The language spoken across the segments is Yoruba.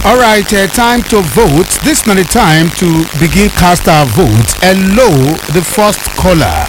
All right, uh, time to vote. This is not the time to begin cast our votes. Hello, the first caller.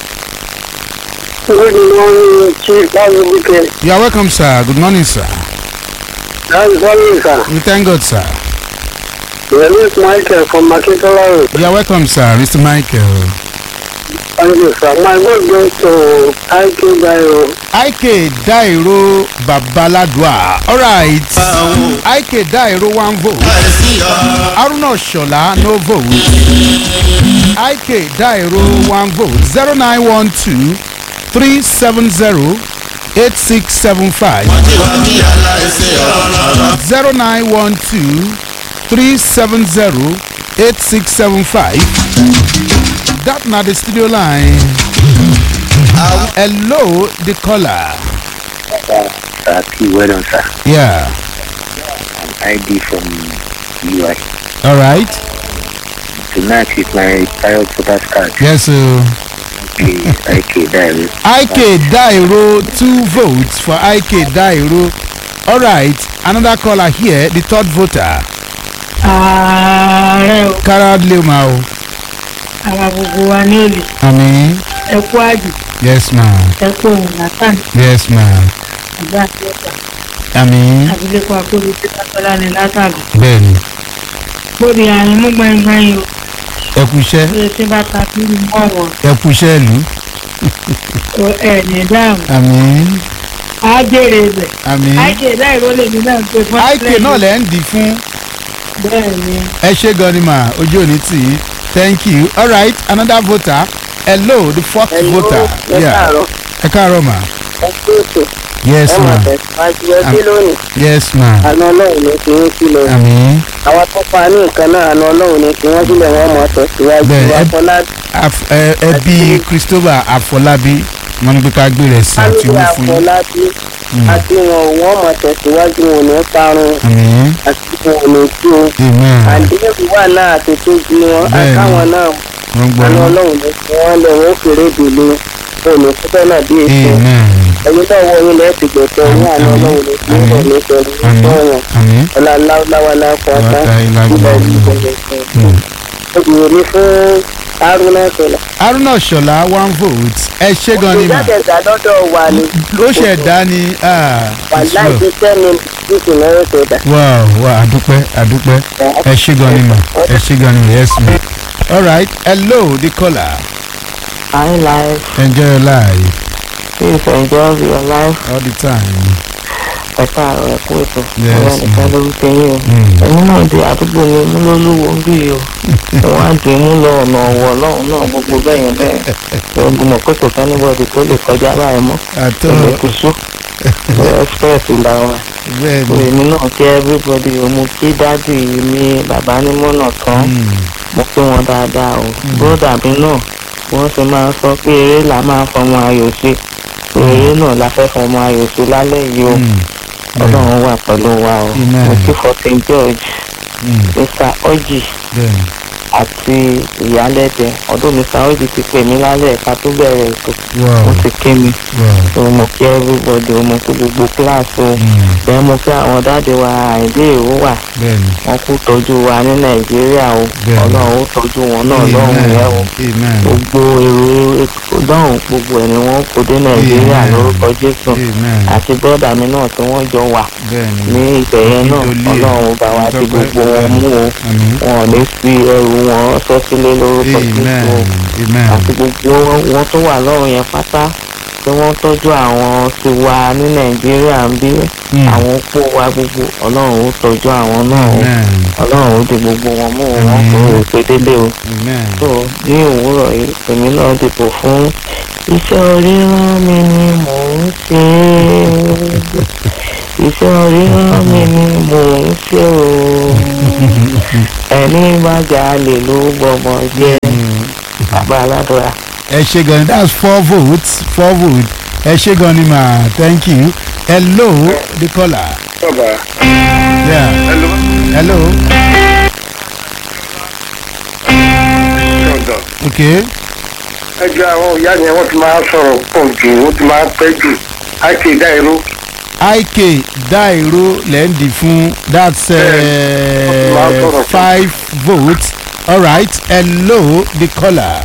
Good morning, Chief Babuke. You are welcome, sir. Good morning, sir. That's morning, sir. We thank God, sir. My name is Michael from Makintola Road. You are welcome, sir. Mr. Michael. Thank you, sir. My vote goes to IK Dairo. Ike Dairo Babaladua. All right. Ike Dairo one vote. Aruna Shola no vote. Ike Dairo one vote. Zero nine one two three seven zero eight six seven five. Zero nine one two three seven zero eight six seven five. That na the studio line. Hello, the caller. Sir, P. Well done, sir. Yeah. ID from UI. All right. Tonight is my child photos card. Yes, sir. IK Dairo. IK Dairo, two votes for IK Dairo. All right. Another caller here, the third voter. ààrẹ o Karad Leomao. àwa gbogbo wa ní òlì Ami. ẹ kú àjò Yes, ma'am. ẹ kú òun látàn Yes, ma'am. ìgbà àti ọ̀tà Ami. abilékọ akóbi tí kápẹ́lá ní látàgùn Bẹ́ẹ̀ni. bóde àárín mú gbẹ̀ngbẹ̀ng o Ẹ kú iṣẹ́. bí etí bá ta kí ni mọ́ wọn Ẹ kú iṣẹ́ ìlú. o ẹ̀ ní dáhùn Ami. á jèrè ibẹ̀ Ami. àìkè láìró lèmi náà gbé fún IK náà lẹ́ ń dì fún. bẹ́ẹ̀ ni ẹ ṣe gan ni mà ojú òní tì í thank you all right another voter hello the fourth voter yeah ẹ káàárọ̀ mà Ẹ kú ètò. yes Ẹ ma mọ̀ tẹ̀síwájú ẹbí lónìí. yes ma Àna Ọlọ́run ní kí wọ́n sílẹ̀. àmì Àwọn tó pa ní nǹkan náà àna Ọlọ́run ní kí wọ́n sílẹ̀ wọ́n mọ̀ tẹ̀síwájú. Bẹ́ẹ̀, ẹ- Afọlá ẹbí christopher afọlábí wọn ní pé ká gbé rẹ̀ sí àti Fámílì owó fún yín Afọlábí àti wọn ò wọ́n mọ̀ tẹ̀síwájú wọn ò ní parun àmì àti wọn ò ní tú. amen Àdéhùn wà náà àti tó ju wọn Bẹ́ẹ̀ ni. àtàwọn náà wọn gbọ́ àna yín Ọlọ́run ní kí wọ́n lọ wọ́n fèrè dèlé wọn ò ní fúnfẹ́ náà bí èso. amen Ẹ̀yin náà wọ ilé ẹ̀ ti gbẹ̀tọ̀ ní àna Àmín. Ọlọ́run ní kí wọ́n ní pẹ̀lú àmì ìtọ́yàn. àmì Ọlá láwùláwà láfọ̀ ọ̀tá. wàtá ìlàgbà Obìnrin fún Haruna Sọlá. haruna ṣọlá one vote ẹ ṣe gan ni mà Ìjáde ẹ̀dá lọ́dọ̀ wa ni. ó ṣẹ̀dá ni ah, Wà it's láì well. fi sẹ́ni títí náírà sọ̀dà. wow wow àdúpẹ́ àdúpẹ́ ẹ ṣe gan ni mà ẹ ṣe gan ni mà yes ma all right hello the caller Hi life, enjoy your life please enjoy your life. all the time Ẹ káàárọ̀ ẹ̀kú ètò. Yes, Ọ̀rẹ́ nìkan ma'am. lórúkọ yín o. Mm. Ẹ̀yin náà di àdúgbò ní múlólúwo ń bí yìí o. Wọ́n á dì í mú lọ ọ̀nà ọ̀wọ̀ lọ́hùn náà gbogbo bẹ́yẹn bẹ́ẹ̀. Ṣé mọ̀ pé kò sẹ́nibọ̀dì tó lè kọjá báyìí mọ́? àtọ́ Èmi kò sú. Express là wà. bẹ́ẹ̀ So ni èmi náà kí everybody o. Mo kí dádì mi bàbá ní mọ́nà tán. Mm. Mo kí wọn dáadáa o. Bródà mi náà wọ́n sì máa ń sọ pé eré là máa ń fọmọ ayò ṣe. Eré náà la fẹ́ fọmọ ayò ṣe lálẹ́ yìí o. Mm. ọlọ́run wà pẹ̀lú wa o Amen. mo kí fourteen george Mm. mr oji bẹ́ẹ̀ ni àti ìyálẹ́dẹ ọdún mr oji ti pè mí lálẹ́ ẹ̀ka tó bẹ̀rẹ̀ ètò wow ó ti ké mi wow so mo kí everybody o mo kí gbogbo kíláàsì o Mm. bẹ́ẹ̀ mo kí àwọn dáàdi wa àìdé ìró wà bẹ́ẹ̀ ni wọ́n kú tọ́jú wa ní nàìjíríà o Bẹ́ẹ̀ni. ọlọ́run ó tọ́jú wọn náà lọ́rùn amen yẹn o amen gbogbo èrò lọ́rùn gbogbo ẹ̀ ni wọ́n kó dé nàìjíríà Amen. lórúkọ jésù amen àti bọ́dà mi náà tí wọ́n jọ wà bẹ́ẹ̀ ni ní ibẹ̀ yẹn náà Ìdòlè. ọlọ́run bá wa ti gbogbo wọn mú o àmì wọn ò ní fi ẹrù wọn sọ sílé lórúkọ amen jésù o amen àti gbogbo wọn tó wà lọ́rùn yẹn pátá tí wọ́n tọ́jú àwọn ti wa ní nàìjíríà ń bí Mm. àwọn opó wa gbogbo ọlọ́run ó tọ́jú àwọn náà o amen ọlọ́run ó di gbogbo wọn mú o wọn kò rò pé délé o amen tó ní òwúrọ̀ yìí èmi náà dìbò fún iṣẹ́ oríran mi ni mò ń ṣe iṣẹ́ oríran mi ni mò ń ṣe o ẹni bá jalè ló gbọmọ jẹ bàbá aládùúrà. ẹ ṣe gan ni that's four votes four votes ẹ ṣe gan ni ma thank you hello the caller Bàbá. yeah Hello. hello Ṣọ̀dọ̀. okay Ẹjọ́ àwọn ìyá yẹn wọ́n ti máa sọ̀rọ̀ pọ̀ jù wọ́n ti máa pẹ́ jù. Àìsí ìdá irú ik dairo lẹ́ndì fún that's Máa uh, sọ̀rọ̀ fún. five votes alright hello the caller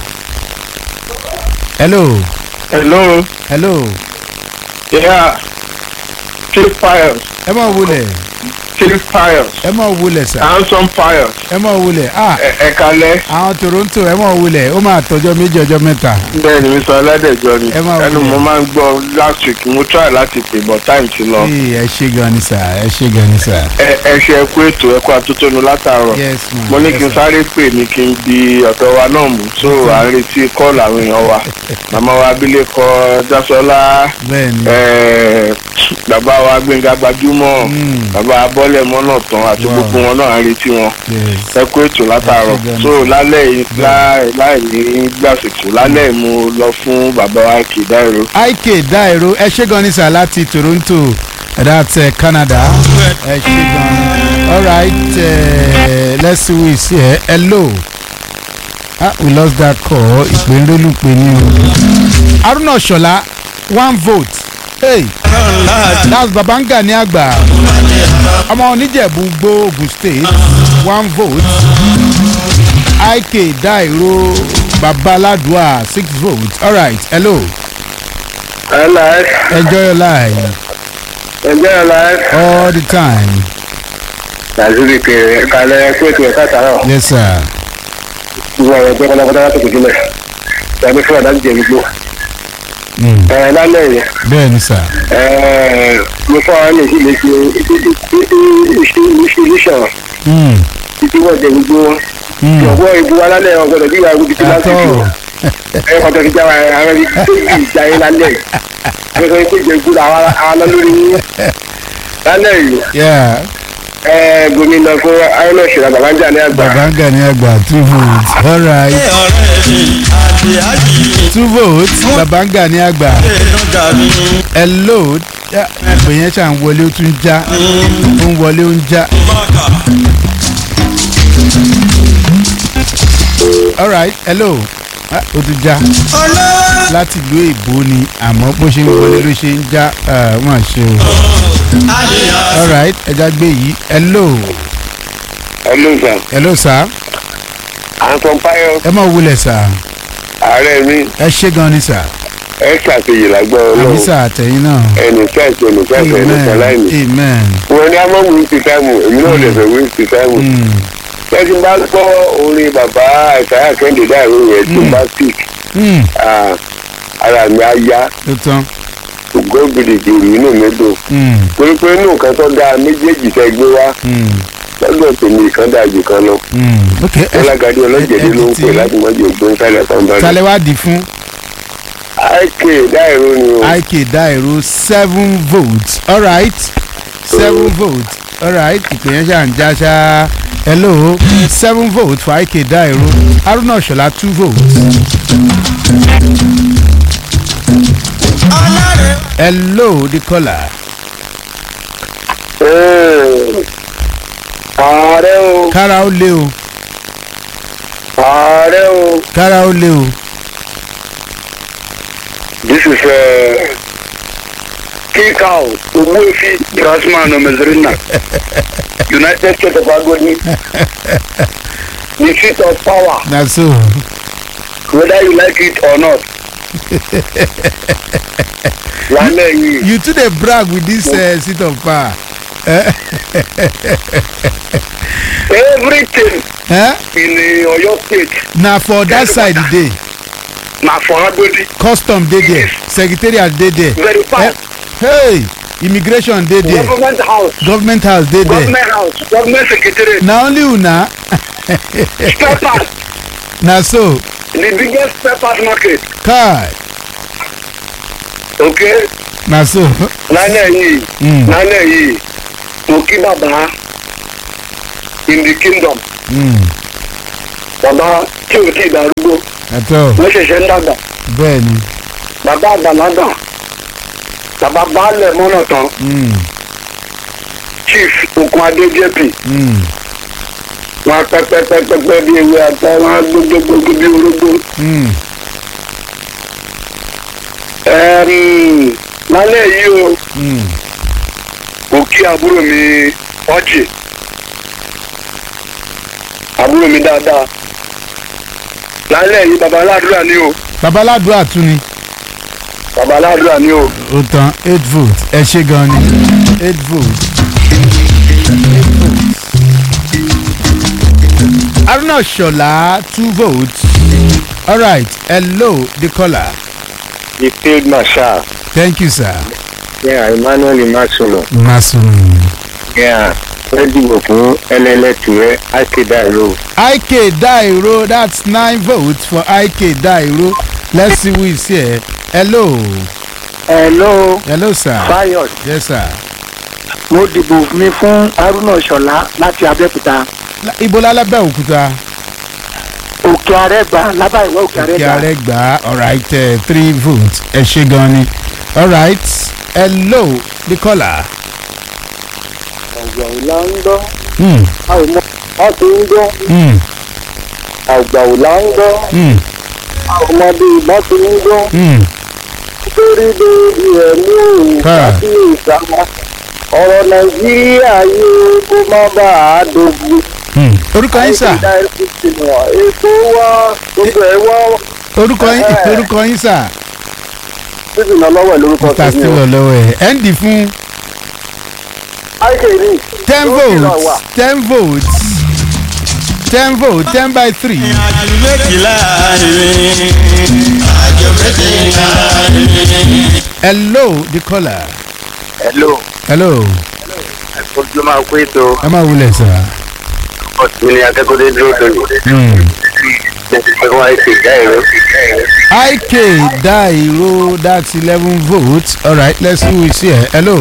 hello hello hello yeah chief fires ẹ mọ̀ wulẹ̀ chief fires ẹ mọ̀ wulẹ̀ sà handsome fires ẹ mọ̀ wulẹ̀ ah ẹ̀kalẹ̀ àwọn toronto ẹ mọ̀ wulẹ̀ ó máa tọjọ́ méjì ọjọ́ mẹ́ta bẹ́ẹ̀ ni mr ọládẹ̀jọ ni Ẹ máa ẹnu wọlé. mo máa ń gbọ́ last week mo try láti pè but time ti lọ Ee, ẹ ṣe gan ni sà ẹ ṣe gan ni sà ẹ ẹ ṣe ẹkú ètò ẹkú atótónu látàárọ̀ yes ma mo ní yes, kí n sir. sáré pè ní kí n di ọ̀dọ̀ wa náà mú so à ń retí kọ́ọ̀lù àwọn èèyàn wa màmá wa abilékọ jásọlá bẹ́ẹ̀ ni eh, bàbá wa gbẹ̀ngà gbajúmọ̀ Mm. bàbá abọ́lẹ̀ mọ́nà tán àti Wow. gbogbo wọn náà à ń retí wọn yes ẹ kú ètò látàárọ̀ Ẹ ṣé gan-an. so lálẹ́ yìí láì láì ní gbàsìkò lálẹ́ yìí mo lọ fún bàbá wa kìdáìró ik dairo ẹ ṣe gan ni sà láti toronto that's uh, canada ẹ ṣe gan ni alright uh, let's see who is here hello ah we lost that call ìpè ń rélù pé ní o haruna ṣọlá one vote hey that's babanga ní àgbà ọmọ oníjẹ̀bú gbó ogun state one vote ik dairo babaladua six votes alright hello. alive enjoy your life ẹjẹ́ alive all the time nàìjíríà kéré kalẹ̀ ẹ kú ètò ẹ̀ka tààrọ̀ yes sir gbogbo àwọn ẹgbẹ́ kọ́lá kọ́lá láti kò sílẹ̀ tàbí fún ọ̀dà jẹ̀ gbogbo mm. ẹ̀ lálẹ́ yìí bẹ́ẹ̀ ni sir ẹ̀ mo fọ́ àwọn èsì lè ṣe ìṣìṣàn mm. títí wọ́n jẹ gbogbo wọn Mm. ọ̀pọ̀ ìbú wa lálẹ́ ọ̀gbọ̀dọ̀ bí ìwà gbogbo ti láti Atọ́. jù ẹ̀ kọ́tọ̀ fi jáwa àwọn ẹbí tó bí ìjà yín lálẹ́ yìí ẹ̀ kọ́ tó jẹ gbogbo àwọn àwọn lórí yín lálẹ́ yìí yeah ẹ̀ gómìnà fún ayọ́nà ìṣẹ̀lẹ̀ bàbáńjà ní àgbà babanga ní àgbà two votes all right two votes babanga ní àgbà hello Yeah, ìpè yẹn ṣà ń wọlé ó tún já ó ń wọlé ó ń já all right hello Ah, ó tún já láti ìlú èbó ni àmọ́ bó ṣe ń wọlé ló ṣe ń já ah, wọ́n ṣe o all right ẹja gbé yìí hello ẹ̀ ló ń sàn hello sir àǹtọ̀ páyọ̀ ẹ máa wulẹ̀ sir ààrẹ mi ẹ ṣé gan ni sir ẹ ṣàṣeyè lágbára àmì ọlọ́run sir àtẹ̀yìn náà ẹnì kẹ́ẹ̀sì ẹnì kẹ́ẹ̀sì ẹnì amen kẹ́láìní. amen wọn ní amọ̀ wí ti táìmù èmi náà lè fẹ́ wí ti táìmù. Mm, lẹ́sìn bá gbọ́ orin bàbá àìsàyà kẹ́hìndé dáìró yẹn tó Mm. bá sick mm, ah, ara mi á yá tó tán ògo gidigidi inú mi dùn. Mm, torí pé inú nǹkan tó dáa méjèèjì tẹ́ gbé wá mm, lọ́dọ̀ tèmi kan dáa jù kan lọ. mm. ok ẹ ọlágadé ọlọ́jẹ̀dẹ́ ló ń pè láti mọ́jú ògbón sálẹ̀ pàǹbá. talẹ̀ wá di fún àìkè dáìró ni o. ik dairo seven votes all right seven votes all right ìpè yẹn ṣà ń já ṣá hello seven votes for ik dairo haruna ṣọlá two votes hello the caller Ee, ààrẹ o kára ó lé o ààrẹ o. kára ó lé o This is uh, Kikau, Umufi, Drasman, Mazrina, United States of Agony, the seat of power, na so whether you like it or not. Lálẹ́ yìí, you too dey brag with this uh, seat of power everything eh? in the Oyo state na for that side e dey na for Agodi, custom dey there secretariat dey there very eh? fast. hey immigration dey there Government house, government house dey there government house, government secretariat, na only una spare parts, na so the biggest spare parts market, kai okay? na so lálẹ́ yìí Mm. lálẹ́ yìí mo kí bàbá in the kingdom mm. bàbá tí ò tí ì darúgbó àtọ wọ́n ṣẹ̀ṣẹ̀ ń dàgbà bẹ́ẹ̀ ni bàbá àgbàlagbà bàbá baálẹ̀ mọ́nà tán mm. chief okun adé jp Mm. wọn pẹpẹpẹpẹ bí ewé àtọ wọn gbogbogbò bí orógbó Mm. Ẹm, lálẹ́ yìí o Mm. kí àbúrò mi ọjì àbúrò mi dáadáa lálẹ́ yìí baba aládùúrà ni o babaládùá tún ni baba aládùúrà ni o ó tán eight votes ẹ ṣe gan ni eight votes. Eight votes. Aruna Shola two votes. All right, hello the caller. the field marshal Thank you sir. yeah, emmanuel imasuno Masun. yeah, fẹ́ dìbò fún ẹlẹ́lẹ́tùrẹ́ akédàrú IK Dairo, that's nine votes for IK Dairo. Let's see who is here. Hello. hello Hello sir. fayos Yes sir. mo dìbò mi fún haruna ṣọlá láti abẹ́òkúta La- Ibo lálábẹ́òkúta. òkè àrẹ́gbà lábàáyíwá òkè Kí àrẹ́gbà ààrẹ gbà á. All right, uh, three votes. Ẹ ṣe gan ni. All right. Hello the caller. àgbà ò là ń gbọ́ Hmm. a ò mọ a ti ń gbọ́ Hmm. àgbà ò là ń gbọ́ Hmm. a ò mọ bí ìbọn ti ń gbọ́ Hmm. nítorí bèbí ẹ̀ ní òun Ah. tàbí ìsàmà ọ̀rọ̀ nàìjíríà yóò kó má bàa dogun. Hmm. Orúkọ yín sà. ètò wa gbogbo ẹ̀ wá Orúkọ yín Eh. orúkọ yín sà. títí náà lọ́wọ́ ẹ̀ lórúkọ Mr. tèmi o. Stewart lọ́wọ́ ẹ̀. Ẹ̀ ń dì fún àìkè ní ten lórí náà wà. votes. Ten votes. Ten votes. Ten by three. àjò méjìlá rìn àjò méjìlá rìn. Hello the caller. hello Hello. ojú máa kó ètò Ẹ máa wulẹ̀ sà. ọ̀sìn ní akẹ́kọ̀ọ́ dúró lónìí. Hmm. ẹ̀sìn wa ètò ìjà ẹ̀rọ. IK Dairo, that's 11 votes. All right, let's see who is here. Hello.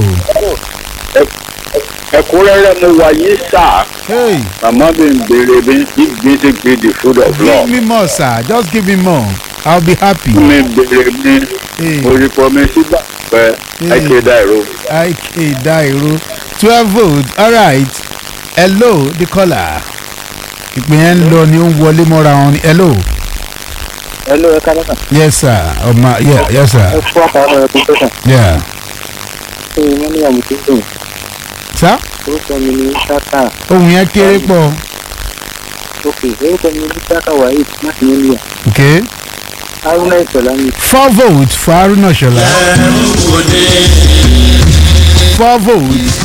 ẹ̀kúnrẹ́rẹ́ mo wà yìí sà. Hey, màmá mi ń béèrè bí if music be the food of give love. me more, sir. Just give me more. I'll be happy. mi ń béèrè bí Hey, orúkọ mi sígbà pẹ́ àìkè dàrú. IK Dairo, 12 votes. All right. Hello, the caller. Ìpín yẹn ń lọ ni ó ń wọlé mọ́ra wọn ni. Hello. hello ẹ ká lọ́sàn Yes, sir. Ọmọ, yeah, yes, ẹ sir. fún àtàwọn ẹ̀kú tẹ̀sán Yeah. ṣé wọ́n ní àmì tó dùn Sir, orúkọ mi ní ṣáká ohun yẹn kéré pọ̀. òkè orúkọ mi ní ṣáká wahid láti nílùú Okay. haruna ìṣọ̀lá mi Four votes for Haruna Shola. ẹrù òde. Four votes